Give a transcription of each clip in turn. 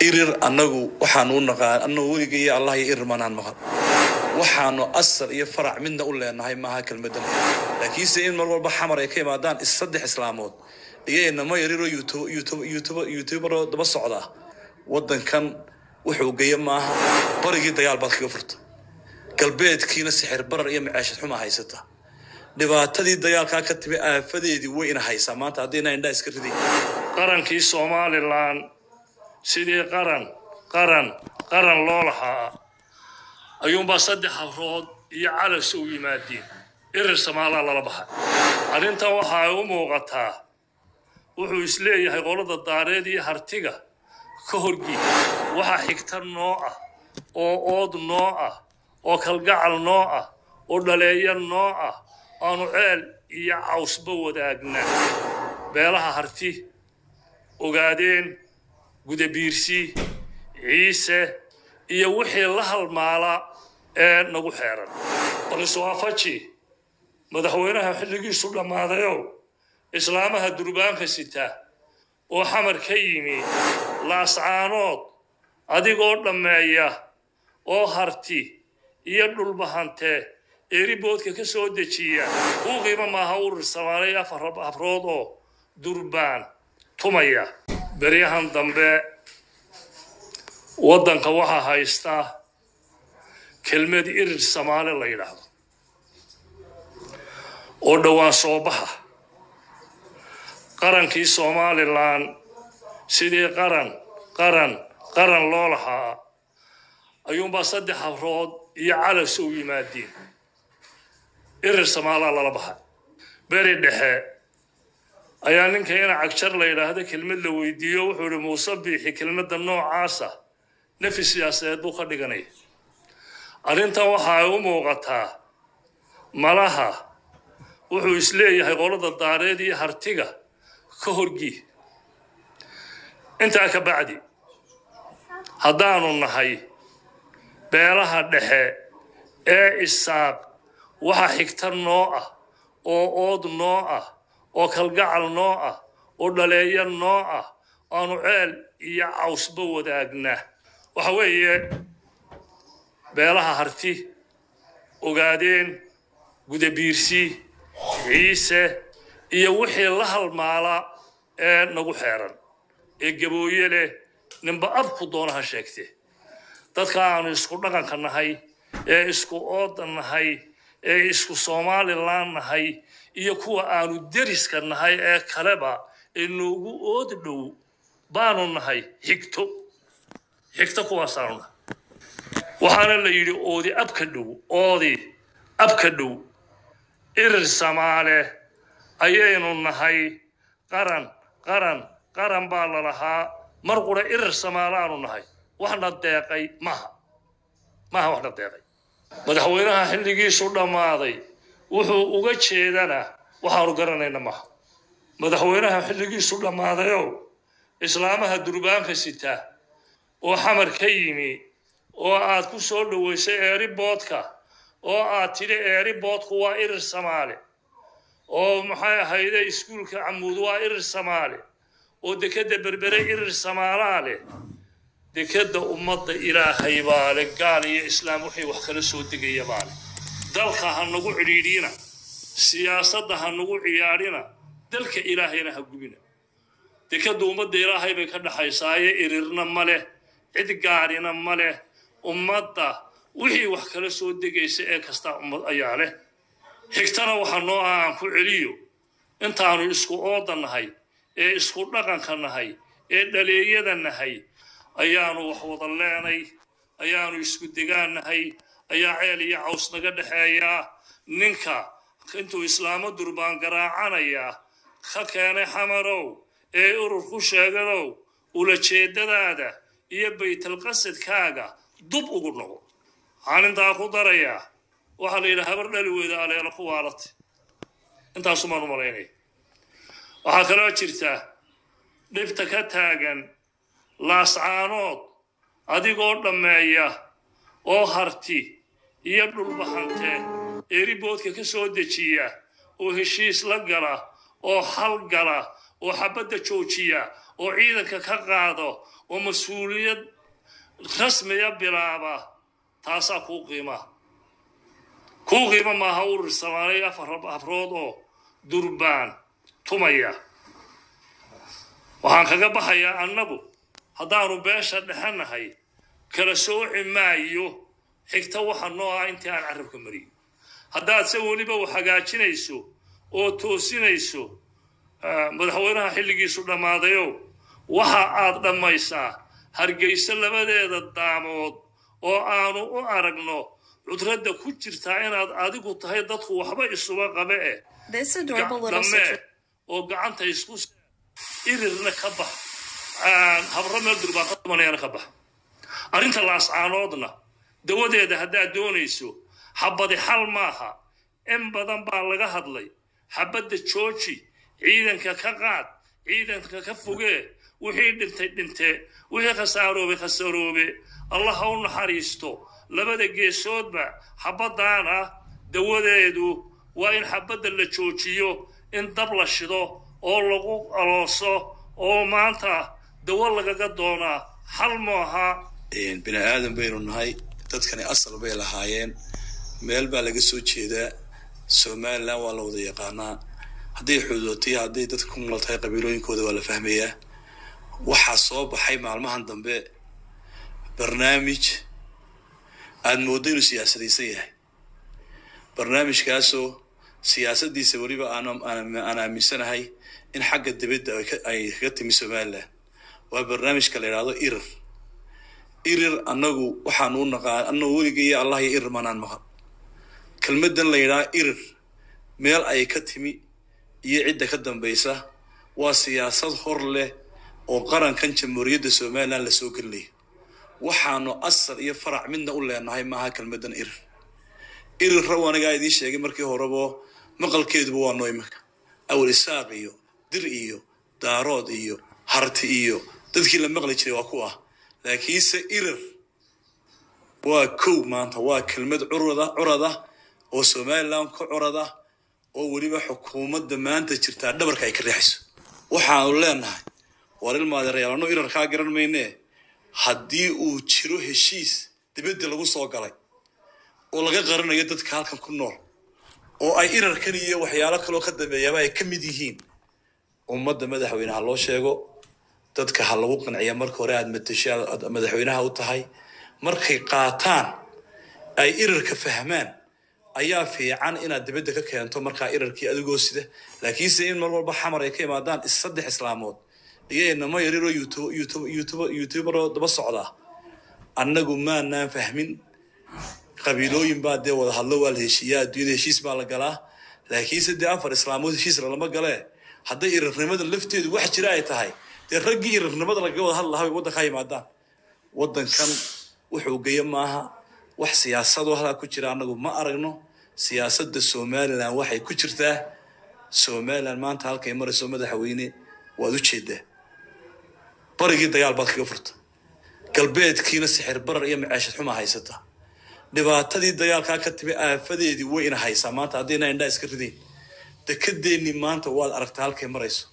irir annagu waxaanu u naqaan annagu weliga iyo allah iyo irir maanaan maqan waxaanu asal iyo farac midna u leenahay maaha kelmadan laakiinse in mar walba xamar ay ka imaadaan is saddex islaamood iyo inamo yariroo youtuberoo daba socda waddankan wuxuu geeya maaha barigii dagaal baad kaga furta galbeedkiina sixir barar iyo maceeshad xuma haysata dhibaatadii dagaalkaa ka timi aafadeedii way ina haysaa maanta haddayna indhaa iska riday qarankii somalilan sidii qaran qaran qaran loo lahaa ayuunbaa saddex habrood iyo calas u yimaadeen irir samaalaa lala baxay arrintan waxa ay u muuqataa wuxuu isleeyahay qolada daareed iyo hartiga ka horgii waxaa xigta noo ah oo ood noo ah oo kalgacal noo ah oo dhaleeya noo ah aanu ceel iyo cawsba wadaagnaa beelaha harti ogaadeen gudabiirsi ciise iyo wixii la halmaala ee nagu xeeran baliswaafaji madaxweynaha xilligiisu dhammaadayow islaamaha durbaanka sita oo xamar ka yimi laascaanood adigoo dhammeeya oo harti iyo dhulbahante eeriboodka ka soo dejiya kuu qiimo maaha urur samaanay afar habrood oo durbaan tumaya beryahan dambe waddanka waxaa haystaa kelmad irir samaale la yidhaahdo oo dhowaan soo baxa qarankii somalilan sidii qaran qaran qaran loo lahaa ayuunbaa saddex habrood iyo calas u yimaadeen irir samaalaa lala baxay beri dhexe ayaa ninka ina cagjar la yidhaahdo kelmad la weydiiyo wuxuu ihi muuse biixi kelmadda noocaasa nefi siyaasadeed buu ka dhiganaya arrintan waxa ay u muuqataa malaha wuxuu isleeyahay qolada daareed iyo hartiga ka horgii intaa ka bacdi haddaanu nahay beelaha dhexe ee isaaq waxa xigta noo ah oo ood noo ah oo kalgacal noo ah oo dhaleeya noo ah aanu ceel iyo cawsba wadaagnaa waxa weeye beelaha harti ogaadeen gudabiirsi ciise iyo wixii la halmaala ee nagu xeeran ee gabooye leh ninba abku doonaha sheegte dadka aanu isku dhaqanka nahay ee isku ooda nahay ee isku somalilan nahay iyo kuwa aanu deriska nahay ee kaleba ee noogu ood dhow baanu nahay xigto xigto kuwaasaanu nahay waxaana la yidhi oodi abka dhow oodi abka dhow irir samaale ayaynu nahay qaran qaran qaran baa la lahaa mar qura irir samaalaanu nahay waxna deeqay maha maha waxna deeqay madaxweynaha xilligiisu dhammaaday wuxuu uga jeedana waxaanu garanayna maha madaxweynaha xilligiisu dhammaadayow islaamaha durbaanka sita oo xamar ka yimi oo aad ku soo dhoweysay eeriboodka oo aad tidhi eeriboodku waa irir samaale oo maxay ahayde iskuulka camuud waa irir samaale oo dekedda berbere irir samaalaa leh dekedda ummadda ilaahay baa leh gaal iyo islaam waxay wax kala soo degaya baa leh dalka ha nagu cidhiidhina siyaasadda ha nagu ciyaadhina dalka ilaahayna ha gubina dekedda ummadda ilaahay bay ka dhaxaysaaye irirna ma leh cid gaadhina ma leh ummadda wixii wax kala soo degaysa ee kastaa ummad ayaa leh xigtana waxa noo ah aan ku celiyo intaanu isku ooda nahay ee isku dhaqanka nahay ee dhaleeyada nahay ayaanu wax wada leenay ayaanu isku degaan nahay ayaa ceel iyo caws naga dhexeeyaa ninka intuu islaamo durbaan garaacanayaa ka keenay xamarow ee urur ku sheegadow ulajeedadaada iyo baytalqasadkaaga dub ugu noqo waxaan intaa ku darayaa waxaa la yidhaha habar dhali weyda aleelo ku waalata intaasumaan u malaynaya waxaa kaloo jirta dhibta ka taagan laascaanood adigoo dhammeeya oo harti iyo dhulbahante eeriboodka ka soo dejiya oo heshiis la gala oo hal gala oo xabadda joojiya oo ciidanka ka qaado oo mas-uuliyad rasmiya bilaaba taasaa kuu qiima kuu qiimo maaha urur samaanay afar afrood oo durbaan tumaya waxaan kaga baxayaa annagu haddaanu beesha dhexanahay kala sooci maayo xigta waxa noo ah intii aan carabka mariyo haddaad se weliba u hagaajinayso oo toosinayso madaxweynaha xilligiisu dhammaadayow waxa aad dhammaysaa hargeysa labadeeda daamood oo aanu u aragno cudradda ku jirtaa inaad adigu tahay dadku waxba isuba qabe eh This adorable little dhammee citrus. oo gacanta isku s- irirna ka bax habro meel durbaan ka tumanayana ka bax arrinta laascaanoodna dawadeeda haddaad doonayso xabadi xal maaha in badan baa laga hadlay xabadda jooji ciidanka ka qaad ciidanka ka fogee wixii dhintay dhinte wixii khasaaroobe khasaaroobe allah ha u naxariisto labada geesoodba xabadaana dawadeedu waa in xabadda la joojiyo in dab la shido oo lagu alooso oo maanta dawo lagaga doonaa xal maaha bini aadan baynu nahay dadkani asal bay lahaayeen meel baa laga soo jeedaa somalilan waa la wada yaqaanaa hadday xuduudotay hadday dadka ku nool tahay qabiilooyinkooda waa la fahmayaa waxaa soo baxay maalmahan dambe barnaamij aada mooddo inuu siyaasadaysan yahay barnaamijkaasoo siyaasaddiisa weliba aan aan aaminsanahay in xagga dibadda ay ka- ay kaga timi somalilan waa barnaamijka la yidhaahdo irir irir annagu waxaan u naqaan annagu weligay iyo allah iyo irir manaan maqan kelmaddan la yidhaha irir meel ay ka timi iyo cidda ka dambaysa waa siyaasad hor leh oo qarankan jamhuuriyadda somalilan lasoo gelinayo waxaanu asal iyo farac midna u leenahay maaha kelmaddan irir irir raw anigaa idiin sheegay markii horebo maqalkeeduba waa noo imanka awal isaaq iyo dir iyo daarood iyo harti iyo dadkii la maqli jiray waa ku ah laakiinse irir waa kow maanta waa kelmad curada curada oo somalilan ka curada oo weliba xukuumadda maanta jirtaa dhabarka ay ka riixayso waxaanu leenahay war ilmaadeerayaal annu irar kaa garan maynee haddii uu jiro heshiis dibadda lagu soo galay oo laga qaranayo dadka halkan ku nool oo ay irarkan iyo waxyaalo kaloo ka dambeeyaaba ay ka mid yihiin ummadda madaxweyne ha loo sheego dadka ha lagu qanciya marka hore aad matashay aad madaxweynaha u tahay markay qaataan ay irarka fahmaan ayaa fiican inaad dibadda ka keento markaa irarkii adigoo sida laakiinse in mar walba xamar ay ka imaadaan is saddex islaamood iyo inamo yariroo youtube youtube youtube youtuberoo daba socdaa annagu maanaan fahmin qabiilooyin baa dee wada hadlo waa la heshiiyaa adduunyada heshiis baa la galaa laakiinse dee afar islaamood heshiis lalama galee hadday irirnimada lafteedu wax jira ay tahay dee raggii irirnimada lagaga wada hadli lahaa bay waddanka ha yimaadaan waddankan wuxuu geya maaha wax siyaasadoo halkaa ku jira annagu ma aragno siyaasadda somalilan waxay ku jirtaa somalilan maanta halkay marayso madaxweyne waad u jeedaa barigii dagaal baad kaga furta galbeedkiina sixir barar iyo maceeshad xumaa haysata dhibaatadii dagaalkaa ka timi aafadeedii way ina haysaa maanta haddayna indhaa iska ridayn dekedeennii maanta waad aragtaa halkay marayso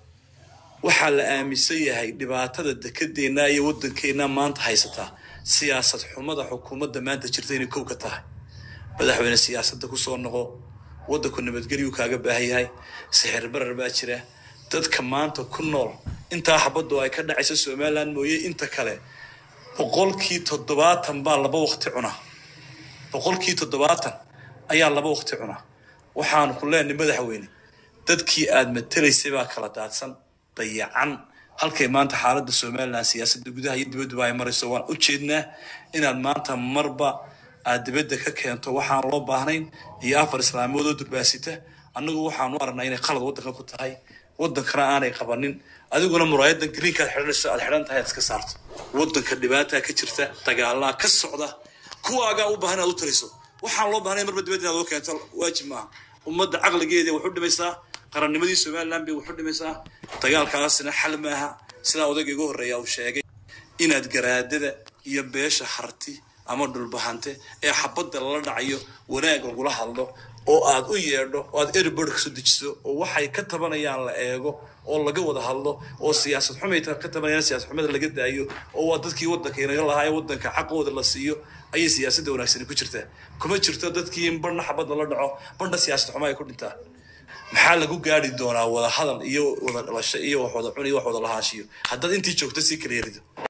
waxaa la aaminsan yahay dhibaatada dekedeenna iyo waddankeennaa maanta haysataa siyaasad xumada xukuumadda maanta jirta inay kow ka tahay madaxweyne siyaasadda ku soo noqo waddanku nabadgelyuu kaaga baahan yahay sixir barar baa jira dadka maanta ku nool intaa xabaddu ay ka dhacaysa somalilan mooye inta kale boqolkii toddobaatan baa laba waqti cunaa boqolkii toddobaatan ayaa laba waqti cunaa waxaanu ku leenahay madaxweyne dadkii aad matelaysay baa kala daadsan dayacan halkay maanta xaaladda somalilan siyaasadda gudaha iyo dibadduba ay marayso waan u jeednaa inaad maanta marba aad dibadda ka keento waxaan loo baahnayn iyo afar islaamood oo durbaasita annagu waxaanu aragnaa inay qalad waddanka ku tahay waddankana aanay qabanin adiguna muraayadan greenkaad xidhanayso aad xidhan tahay aad iska saarto waddanka dhibaataa ka jirta dagaalaa ka socda kuwaagaa u baahan inaad u taliso waxaan loo baahnay marba dibadda inaad uga keento waajib maaha ummadda caqligeeda waxu dhimaysaa qarannimadii somalilan bay waxu dhimaysaa dagaalkaasina xal maaha sidaa odayga igu horreeya uu sheegay inaad garaadada iyo beesha harti ama dhulbahante ee xabadda lala dhacayo wanaag lagula hadlo oo aad u yeedho oo aad erbird kasoo dejiso oo waxay ka tabanayaan la eego oo laga wada hadlo oo siyaasad xumay ka tabanayaan siyaasad xumada laga daayo oo waa dadkii waddanka inaga lahaa ee waddanka xaqooda la siiyo ayay siyaasadda wanaagsani ku jirtaa kuma jirto dadkii in barna xabad lala dhaco barna siyaasad xumo ay ku dhintaan maxaa lagu gaari doonaa wada hadal iyo wada dhalasho iyo wax wada cun iyo wax wada lahaanshiyo haddaad intii joogto sii kala yerido